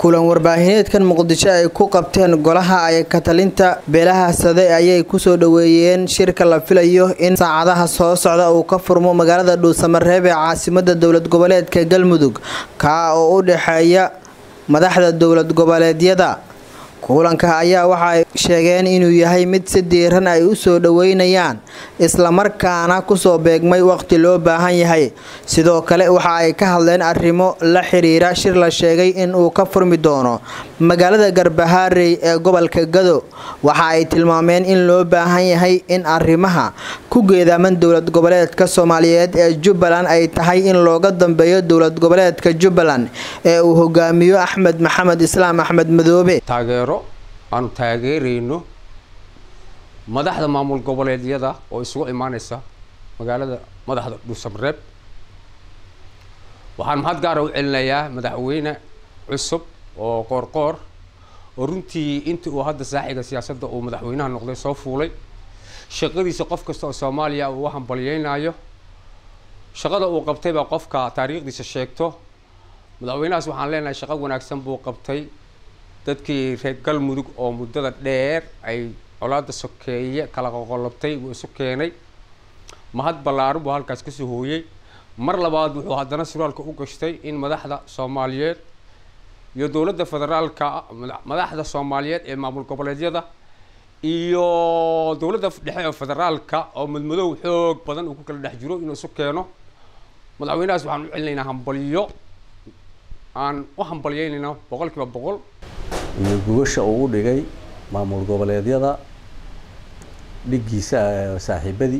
kulan warbaahineedkan muqdisho ay ku qabteen golaha ay katalinta beelaha sade ayay kusoo dhaweeyeen shirka la filayo in saacadaha soo socda uu ka furmo magaalada dhuusamareeb ee caasimada dowlad goboleedka galmudug kaa oo u dhexeeya madaxda dowlad goboleedyada kulanka ayaa waxa ay sheegeen inuu yahay mid si diiran ay u soo dhaweynayaan islamarkaana kusoo beegmay waqti loo baahan yahay sidoo kale waxa ay ka hadleen arrimo la xiriira shir la sheegay in uu ka furmi doono magaalada garbahaarey ee gobolka gado waxa ay tilmaameen in loo baahan yahay in arrimaha ku geedaaman dowlad goboleedka soomaaliyeed ee jubbaland ay tahay in looga dambeeyo dowlad goboleedka jubbaland ee uu hogaamiyo axmed maxamed islaam axmed madoobe taageero aanu taageerayno madaxda maamul goboleedyada oo isugu imaaneysa magaalada madaxda dhuusamareeb waxaan mahad gaara u celinayaa madaxweyne cusub oo qoorqoor oo runtii intii uu hadda saaxiga siyaasadda uu madaxweynaha noqday soo fuulay shaqadiisa qof kasta oo soomaaliya uu u hambalyeynayo shaqada uu qabtay baa qofka taariikhdiisa sheegto madaxweynahaas waxaan leenahay shaqo wanaagsan buu qabtay dadkii reer galmudug oo muddada dheer ay colaada sokeeye kala qoqolabtay buu isu keenay mahad ballaaran buu halkaas kasoo hooyey mar labaad wuxuu haddana suraalka u gashtay in madaxda soomaaliyeed iyo dowladda federaalka madaxda soomaaliyeed ee maamul goboleedyada iyo dowladda dhexe ee federaalka oo madmadow xoog badan uu ku kala dhex jiro inuu isu keeno madaxweynahaas waxaan u celinaynaa hambalyo aan u hambalyeynayna boqol kiiba boqol iyo gubasha uu u dhigay maamul goboleedyada dhiggiisa saaxiibadii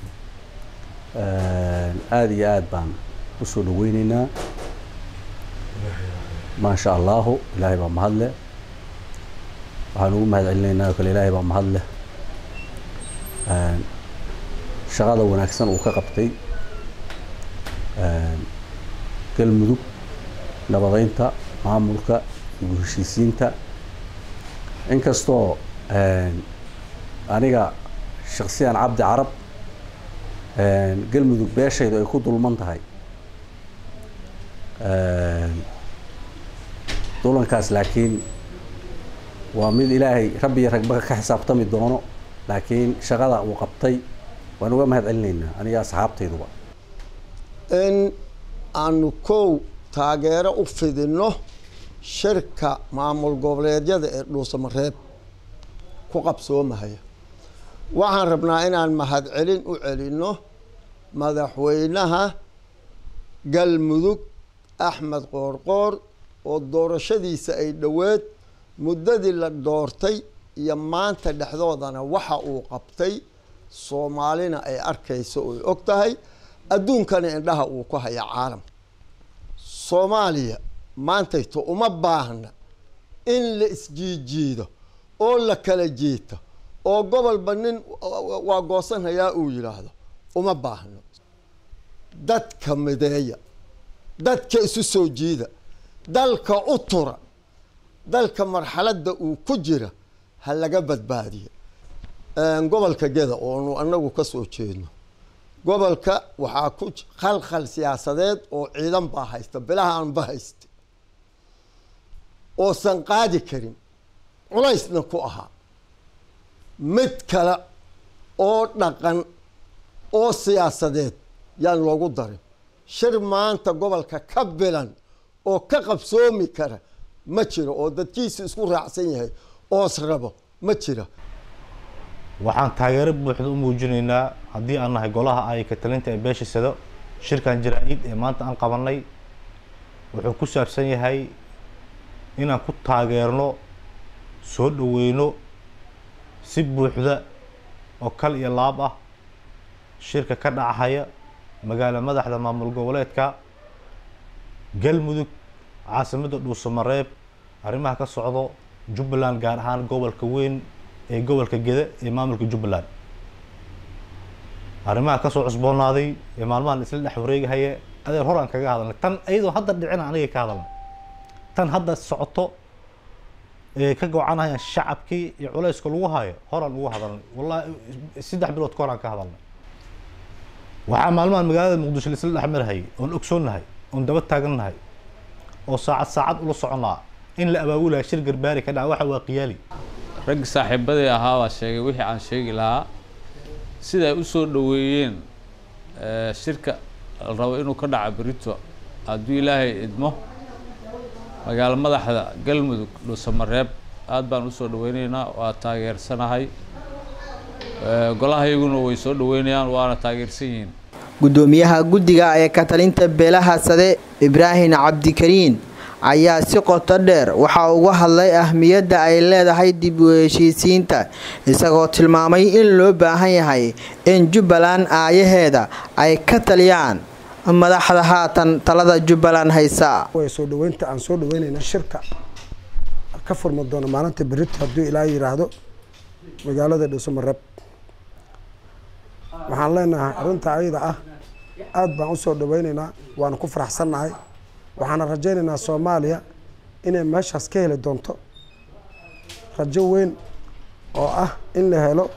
aada iyo aada baan usoo dhaweyneynaa maasha allahu ilaahay baa mahad leh waxaan ugu mahad celinaynaa oo kale ilaahay baa mahad leh shaqada wanaagsan uu ka qabtay galmudug nabadeynta maamulka iyo heshiisiinta inkastoo aniga shaksiyan cabdi carab galmudug beeshaydu ay ku dulman tahay dulankaas laakiin waa mid ilaahay rabbi iyo ragba ka xisaabtami doono laakiin shaqada uu qabtay waan uga mahad celinaynaa aniga asxaabtayduba in aanu kow taageero u fidinno shirka maamul goboleedyada ee dhuusamareeb ku qabsoomahaya waxaan rabnaa inaan mahadcelin u celinno madaxweynaha galmudug axmed qoorqoor oo doorashadiisa ay dhoweed muddadii la doortay iyo maanta dhexdoodana waxa uu qabtay soomaalina ay arkayso oy og tahay adduunkana indhaha uu ku haya caalam soomaaliya maantayto uma baahna in la isjiijiido oo la kala jiito oo gobolba nin waa goosanhayaa uu yidhaahdo uma baahno dadka mideeya dadka isu soo jiida dalka u tura dalka marxaladda uu ku jira ha laga badbaadiyo gobolka geda oonu anagu ka soo jeedno gobolka waxaa ku khalkhal siyaasadeed oo ciidan baa haysta bilaha aanba haysta oosan qaadi karin culaysna ku ahaa mid kale oo dhaqan oo siyaasadeed yaan loogu darin shir maanta gobolka ka bilan oo ka qabsoomi kara ma jiro oo dadkiisu isku raacsan yahay oos rabo ma jira waxaan taageero buuxda u muujinaynaa haddii aan nahay golaha ay katalinta ee beesha sado shirkan jaraa-id ee maanta aan qabanay wuxuu ku saabsan yahay inaan ku taageerno soo dhaweyno si buuxda oo kal iyo laab ah shirka ka dhacahaya magaala madaxda maamul goboleedka galmudug caasimadda dhuusamareeb arrimaha ka socdo jubbaland gaar ahaan gobolka weyn ee gobolka geda ee maamulka jubbaland arrimaha kasoo cusboonaaday ee maalmahan isla dhex wareegahaya adeer hor aan kaga hadalnay tan iyadoo hadda dhicina aniga ka hadalnay tan hadda socoto ee ka gocanayaan shacabkii iyo culayska lagu hayo horaan ugu hadalnay wallahi saddex bilood ka horaan ka hadalnay waxaa maalmahan magaalada muqdisho laisla dhex marhayay oon ogsoonnahay oon daba taagannahay oo saacad saacad ula soconaa in la abaabulaya shir garbaari ka dhaca waxa waa qiyaali raggi saaxiibadii ahaa baa sheegay wixii aan sheegi lahaa sida ay u soo dhoweeyeen shirka la rabo inuu ka dhaco berito hadduu ilaahay idmo magaalo madaxda galmudug dhuusamareeb aad baan usoo dhaweyneynaa waa taageersanahay golahayaguna way soo dhaweynayaan waana taageersan yihiin gudoomiyaha guddiga ee katalinta beelaha sade ibraahim cabdikariin ayaa si qoto dheer waxaa uga hadlay ahmiyadda ay leedahay dib u heshiisiinta isagoo tilmaamay in loo baahan yahay in jubbaland aayaheeda ay ka taliyaan madaxda haatan talada jubbaland haysa soo dhaweynta aan soo dhaweynayna shirka ka furmi doono maalinta berito hadduu ilaa yiraahdo magaalada dhuusamareeb waxaan leenahay arrinta ayada ah aada baan usoo dhaweyneynaa waana ku faraxsannahay waxaana rajaynaynaa soomaaliya inay meeshaas ka heli doonto rajo weyn oo ah in la helo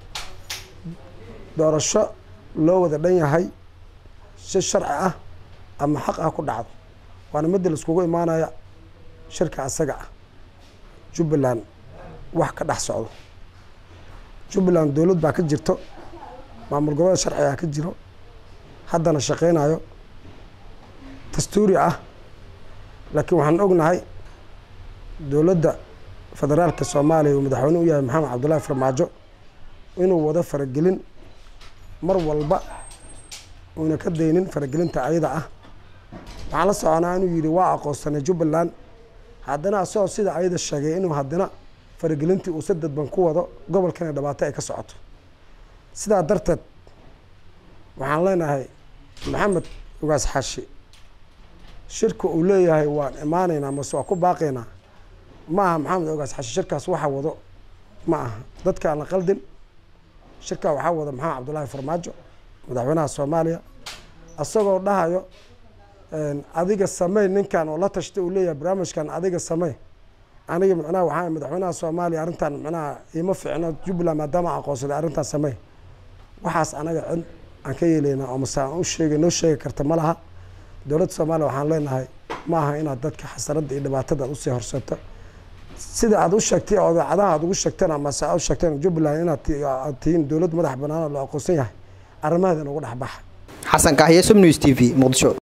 doorasho loo wada dhan yahay si sharci ah ama xaq ah ku dhacdo waana midda laiskugu imaanaya shirka asaga ah jubbaland wax ka dhex socdo jubbaland dowlad baa ka jirto maamul goboleed sharcigaa ka jiro haddana shaqeynayo dastuuri ah laakiin waxaan ognahay dowladda federaalka soomaaliya uu madaxweyne u yahay maxamed cabdullaahi farmaajo inuu wado faragelin mar walba uuna ka daynin faragelinta ayada ah waxaan la soconaa inuu yidhi waa aqoonsanay jubbaland haddana asagoo sida ayada sheegay inuu haddana faragelintii uu si dadban ku wado gobolkana dhibaato ay ka socoto sidaa darteed waxaan leenahay maxamed ugaas xaashi shirka uu leeyahay waan imaanaynaa mase waa ku baaqaynaa ma aha maxamed ogaas xashi shirkaas waxa wado ma aha dadka aan la qaldin shirkaa waxaa wada maxamed cabdullaahi farmaajo madaxweynaha soomaaliya isagoo dhahayo adiga samey ninkan oo la tashtay uu leeyahay barnaamijkan adiga samey aniga micnaha waxaa madaxweynaha soomaaliya arrintan micnaha iima ficno jubbaland maadaama aqoonsaday arrintan samey waxaas anaga cid aan ka yeelaynaa oo mase aan u sheegay noo sheegi karta ma laha dowladda soomaaliya waxaan leenahay ma aha inaad dadka xasaradda iyo dhibaatada aad usii horseeto sida aad u sheegtay oo idaacadaha aad ugu sheegteen amase aad u sheegteen jubbaland inaad tihiin dowlad madax bannaan oo la aqoonsan yahay arrimaheeda nagu dhex baxa xasan kahye sum news t v muqdisho